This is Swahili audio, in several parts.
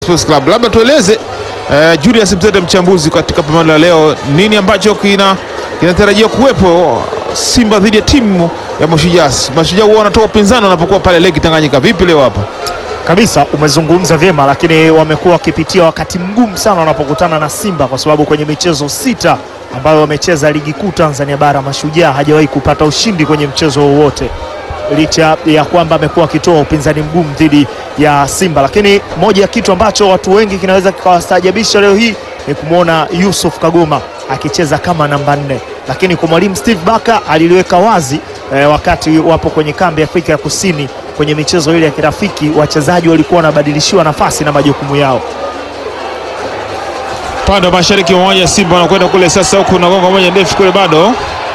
Sports Club. Labda tueleze eh, Julius Mtete, mchambuzi katika pambano la leo, nini ambacho kina kinatarajiwa kuwepo Simba dhidi ya timu ya Mashujaa. Mashujaa huwa wanatoa upinzani wanapokuwa pale Lake Tanganyika. Vipi leo hapa? Kabisa, umezungumza vyema, lakini wamekuwa wakipitia wakati mgumu sana wanapokutana na Simba kwa sababu kwenye michezo sita ambayo wamecheza ligi kuu Tanzania bara, Mashujaa hajawahi kupata ushindi kwenye mchezo wowote, licha ya kwamba amekuwa akitoa upinzani mgumu dhidi ya Simba. Lakini moja ya kitu ambacho watu wengi kinaweza kikawastaajabisha leo hii ni kumwona Yusuf Kagoma akicheza kama namba nne, lakini kwa mwalimu Steve Baka aliliweka wazi eh, wakati wapo kwenye kambi ya Afrika ya Kusini kwenye michezo ile ya kirafiki, wachezaji walikuwa wanabadilishiwa nafasi na majukumu yao. Upande wa mashariki mmoja Simba wanakwenda kule sasa, huku na gonga moja ndefu kule, bado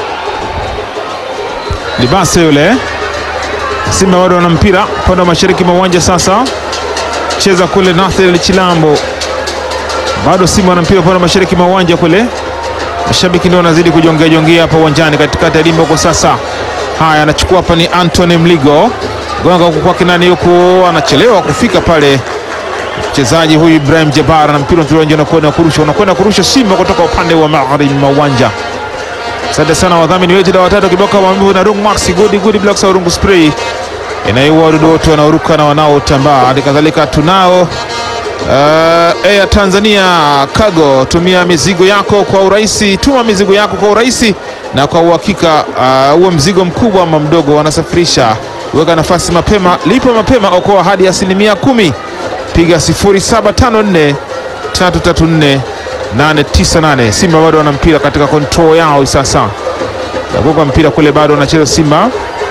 Libase yule Simba bado wana mpira upande wa mashariki mwa uwanja sasa, cheza kule Nathel Chilambo, bado Simba wana mpira upande wa mashariki mwa uwanja kule, mashabiki ndio wanazidi kujongea jongea hapa uwanjani katikati ya dimba huko sasa. Haya, anachukua hapa ni Anthony Mligo, gonga huku kwake nani huku, anachelewa kufika pale mchezaji huyu Ibrahim Jabara na mpira unakwenda unakwenda kurusha unakwenda kurusha Simba kutoka upande wa magharibi mwa uwanja. Asante sana wadhamini wetu na watatu kiboka maumivu na Rung Max Good Good Blocks au Rungu Spray inayoua wadudu wote wanaoruka na wanaotambaa. Hali kadhalika tunao uh, Air Tanzania Cargo, tumia mizigo yako kwa urahisi, tuma mizigo yako kwa urahisi na kwa uhakika. Uh, uwe mzigo mkubwa ama mdogo, wanasafirisha. Weka nafasi mapema, lipa mapema, okoa hadi asilimia kumi. Piga 0754 334 898. Simba bado wana mpira katika control yao sasa, nagoga mpira kule, bado wanacheza Simba.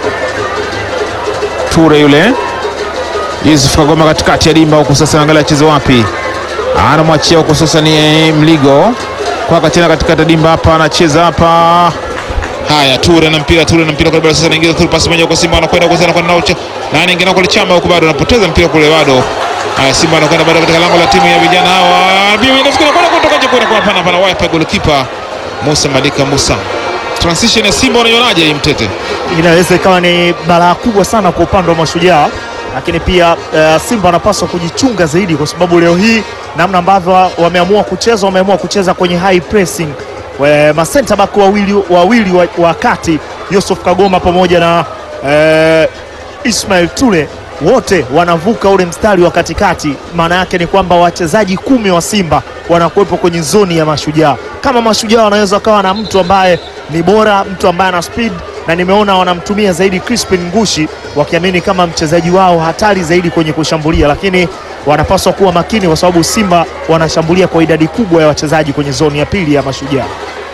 Ture yule Yusuf Kagoma katikati ya dimba huku sasa, angalia acheze wapi, anamwachia huku sasa, ni Mligo kwaka tena katikati ya dimba hapa, anacheza hapa Haya, Ture na mpira, Ture na mpira kule, bado sasa anaingiza Ture, pasi moja kwa Simba, anakwenda kwa sana kwa nao nani ingine kule chama huko, bado anapoteza mpira kule, bado haya, Simba anakwenda bado katika lango la timu ya vijana hawa, bibi inafikiri kwenda kutoka nje, kwenda kwa hapana, hapana, wipe goalkeeper Musa Malika Musa. Transition ya Simba unaionaje hii Mtete? Inaweza ikawa ni balaa kubwa sana kwa upande wa Mashujaa, lakini pia uh, Simba wanapaswa kujichunga zaidi, kwa sababu leo hii namna ambavyo wameamua kucheza, wameamua kucheza kwenye high pressing masenta back wawili wawili wa, wa kati Yusuf Kagoma pamoja na eh, Ismail Ture wote wanavuka ule mstari wa katikati. Maana yake ni kwamba wachezaji kumi wa Simba wanakuwepo kwenye zoni ya Mashujaa. Kama Mashujaa wanaweza kawa na mtu ambaye ni bora, mtu ambaye ana speed, na nimeona wanamtumia zaidi Crispin Ngushi, wakiamini kama mchezaji wao hatari zaidi kwenye kushambulia, lakini wanapaswa kuwa makini kwa sababu Simba wanashambulia kwa idadi kubwa ya wachezaji kwenye zoni ya pili ya Mashujaa.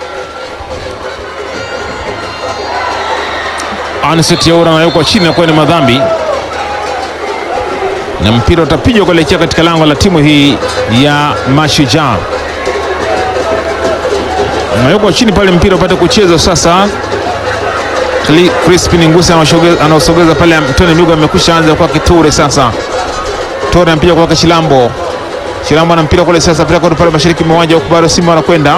Anset Yaura anawekwa chini na kuwa ni madhambi, na mpira utapigwa kuelekea katika lango la timu hii ya Mashujaa. Anawekwa chini pale, mpira upate kucheza sasa. Crispin Ngusi anaosogeza pale, Antoni Mligo amekwisha anza kwa Kiture sasa Tore mpira kwa Chilambo. Chilambo na mpira kule sasa, pia pale mashariki mwa uwanja huko, bado Simba wanakwenda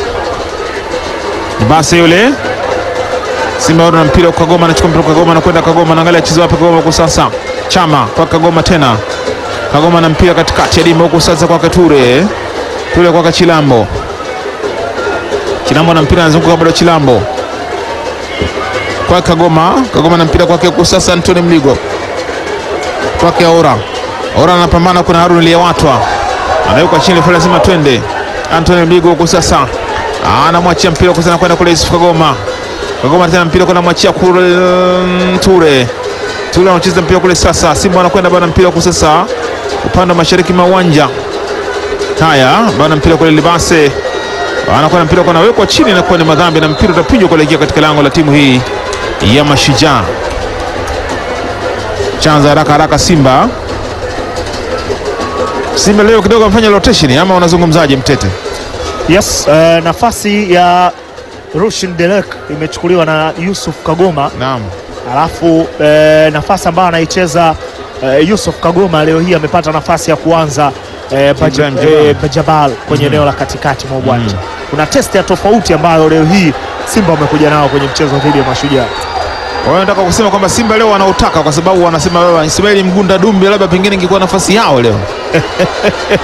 basi, yule Simba bado na mpira kwa Kagoma, anachukua mpira kwa Kagoma, anakwenda Kagoma, anaangalia chizo wapi Kagoma huko sasa, Chama kwa Kagoma tena, Kagoma na mpira katikati ya dimba huko sasa kwa Ture, Ture kwa Chilambo, Chilambo na mpira anazunguka bado, Chilambo kwa Kagoma, Kagoma na mpira kwake huko sasa, Antoni Mligo kwake Ora Ora anapambana, kuna Harun Liyewatwa anawekwa chini pale, lazima twende. Anthony Mligo huko sasa anamwachia mpira huko sana kwenda kule Yusuf Kagoma. Kagoma tena mpira kwenda mwachia kule Ture. Ture anacheza mpira kule sasa. Simba anakwenda bana mpira huko sasa upande wa mashariki mwa uwanja. Haya, bana mpira kule Libase. Anakwenda mpira kwa anawekwa chini na kwa ni madhambi na mpira utapigwa kuelekea katika lango la timu hii ya Mashujaa. Chanza haraka haraka Simba Simba leo kidogo amefanya rotation ama unazungumzaje Mtete? Yes, uh, nafasi ya Rushin Delek imechukuliwa na Yusuf Kagoma. Naam. Alafu uh, nafasi ambayo anaicheza uh, Yusuf Kagoma leo hii amepata nafasi ya kuanza uh, Baja, uh, Bajabal kwenye eneo mm -hmm. la katikati mwa uwanja mm -hmm. kuna test ya tofauti ambayo leo hii Simba wamekuja nao kwenye mchezo dhidi ya Mashujaa. wanataka kusema kwamba Simba leo wanautaka kwa sababu wanasema baba Ismail Mgunda Dumbe labda pengine ingekuwa nafasi yao leo.